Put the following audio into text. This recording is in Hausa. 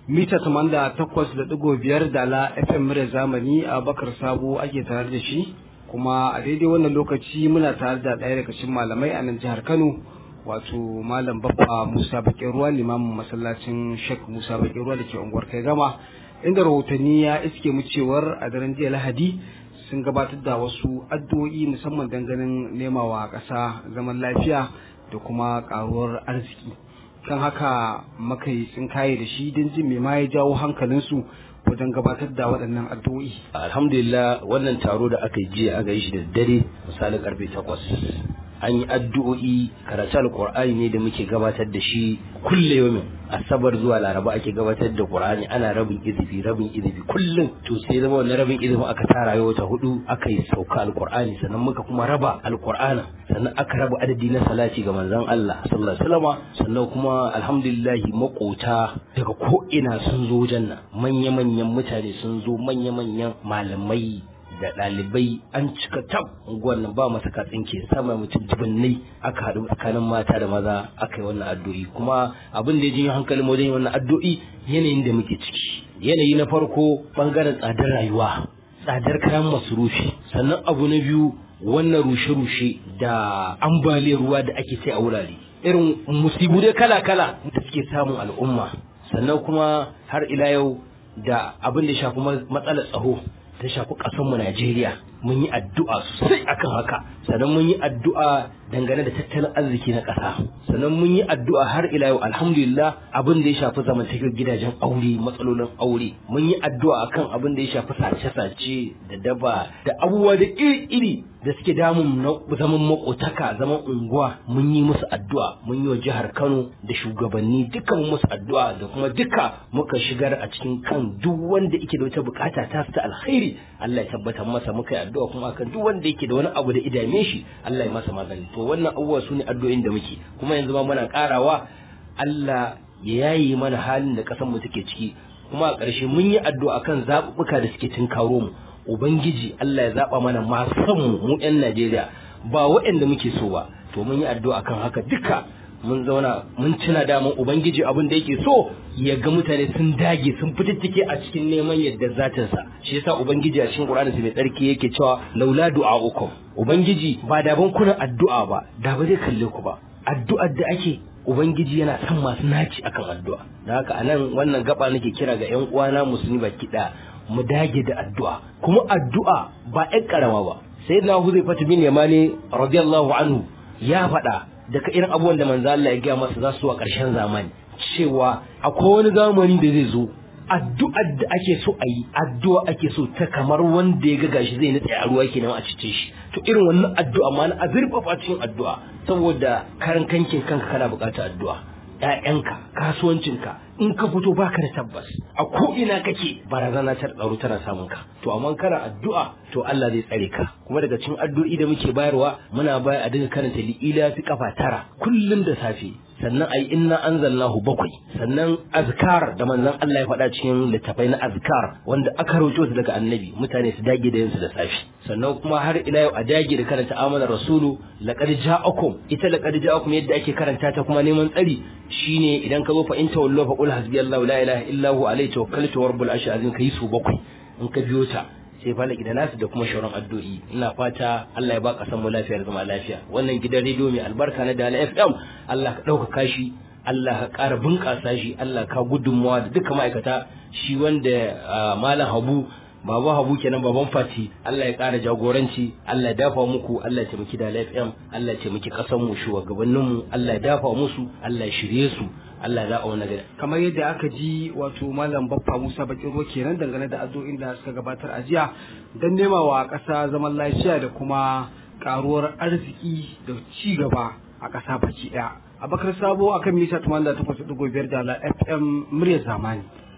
mita tamanda takwas da ɗigo biyar da la fm murya zamani a bakar sabo ake tare da shi kuma a daidai wannan lokaci muna tare da ɗaya daga cikin malamai a nan jihar kano wato malam babba musa bakin ruwa limamin masallacin shek musa bakin ruwa da ke unguwar kai gama inda rahotanni ya iske mu cewar a daren jiya lahadi sun gabatar da wasu addu'o'i musamman ganin nemawa ƙasa zaman lafiya da kuma ƙaruwar arziki kan haka muka yi tsinkaye da shi don jin me ma ya jawo hankalinsu wajen gabatar da waɗannan addu'o'i. alhamdulillah wannan taro da aka yi jiya aka yi shi da dare misalin karfe takwas an yi addu'o'i karatu alqur'ani ne da muke gabatar da shi kulle yomin asabar zuwa laraba ake gabatar da qur'ani ana rabin izifi rabin izifi kullum to sai zama wannan rabin izifi aka tara yau ta hudu aka yi sauka alqur'ani sannan muka kuma raba alqur'ana sannan aka raba adadi na salati ga manzon Allah sallallahu alaihi wasallam sannan kuma alhamdulillah makota daga ko ina sun zo janna manya manyan mutane sun zo manya manyan malamai da ɗalibai an cika tab unguwar nan ba masa katsinke sama mutum dubunnai aka haɗu tsakanin mata da maza aka yi wannan addu'o'i kuma abin da ya jinyo hankalin wajen wannan addu'o'i yanayin da muke ciki yanayi na farko bangaren tsadar rayuwa tsadar kayan masurufi sannan abu na biyu wannan rushe-rushe da ambaliyar ruwa da ake sai a wurare irin musibu dai kala-kala da suke samun al'umma sannan kuma har ila yau da abin da shafi matsalar tsaro ta shafi ƙasarmu Najeriya mun yi addu'a sosai akan haka sannan mun yi addu'a dangane da tattalin arziki na ƙasa sannan mun yi addu'a har ila yau alhamdulillah abin da ya shafi zamantakewar gidajen aure matsalolin aure mun yi addu'a akan abin da ya shafi sace-sace da daba da abubuwa da iri-iri da suke damun zaman makotaka zaman unguwa mun yi musu addu'a mun yi wa jihar Kano da shugabanni duka mun musu addu'a da kuma duka muka shigar a cikin kan duk wanda yake da wata bukata ta ta alkhairi Allah ya tabbatar masa muka yi addu'a kuma akan duk wanda yake da wani abu da idame shi Allah ya masa magani to wannan abubuwa su ne addu'o'in da muke kuma yanzu ma muna karawa Allah ya yayi mana halin da ƙasar mu take ciki kuma a ƙarshe mun yi addu'a kan zaɓuɓɓuka da suke tunkaro mu ubangiji Allah ya zaɓa mana masu mu mu 'yan Najeriya ba waɗanda muke so ba to mun yi addu'a kan haka duka mun zauna mun tuna daman ubangiji abin da yake so ya ga mutane sun dage sun fitittike a cikin neman yadda zatin sa shi yasa ubangiji a cikin Qur'ani mai tsarki yake cewa laula du'a'ukum ubangiji ba da ban kuna addu'a ba da ba zai kalle ku ba addu'ar da ake ubangiji yana son masu naci akan addu'a da haka anan wannan gaba nake kira ga ƴan uwana musulmi baki ɗaya mu dage da addu'a kuma addu'a ba ƴan karama ba sayyidina Huzaifa bin Yamani radiyallahu anhu ya faɗa daga irin abubuwan da manzo Allah ya gaya masa za su a ƙarshen zamani cewa akwai wani zamani da zai zo addu'ar da ake so a yi addu'a ake so ta kamar wanda ya ga gashi zai nutse a ruwa kenan a cice shi to irin wannan addu'a ma na azurfafa cikin addu'a saboda karan kankin kanka kana buƙatar addu'a ƴaƴanka kasuwancinka in ka fito baka da tabbas a ko ina kake barazana ta tsaro tana samun ka to amma kana addu'a to Allah zai tsare ka kuma daga cikin addu'o'i da muke bayarwa muna bayar a dinga karanta li'ila fi kafa tara kullum da safe sannan ayi inna anzalnahu bakwai sannan azkar da manzon Allah ya faɗa cikin littafai na azkar wanda aka rawaito su daga annabi mutane su dage da yinsu da safe sannan kuma har ila yau a dage da karanta amanar rasulu laqad ja'akum ita laqad ja'akum yadda ake karanta ta kuma neman tsari shine idan ka zo fa in tawallu fa qul hasbiyallahu la ilaha illa hu alayhi tawakkaltu wa rabbul arshil azim kai su bakwai in ka biyo ta sai falaki da nasu da kuma shauran addu'o'i ina fata Allah ya ba kasan mu lafiya da zama lafiya wannan gidan rediyo mai albarka na Dala FM Allah ka ɗaukaka shi Allah ka ƙara bunƙasa shi Allah ka gudunmawa da duka ma'aikata shi wanda malam Habu Baba Habu kenan baban Fati Allah ya ƙara jagoranci Allah ya dafa muku Allah ya taimaki Dala FM Allah ya taimaki ƙasar mu shugabannin mu Allah ya dafa musu Allah ya shirye su Allah ya zaɓa wani gari. kamar yadda aka ji wato malam baffa musa bakin ruwa kenan dangane da addu'o'in da suka gabatar a jiya don nema wa ƙasa zaman lafiya da kuma karuwar arziki da ci gaba a ƙasa baki ɗaya abakar sabo akan mita 88.5 da fm muryar zamani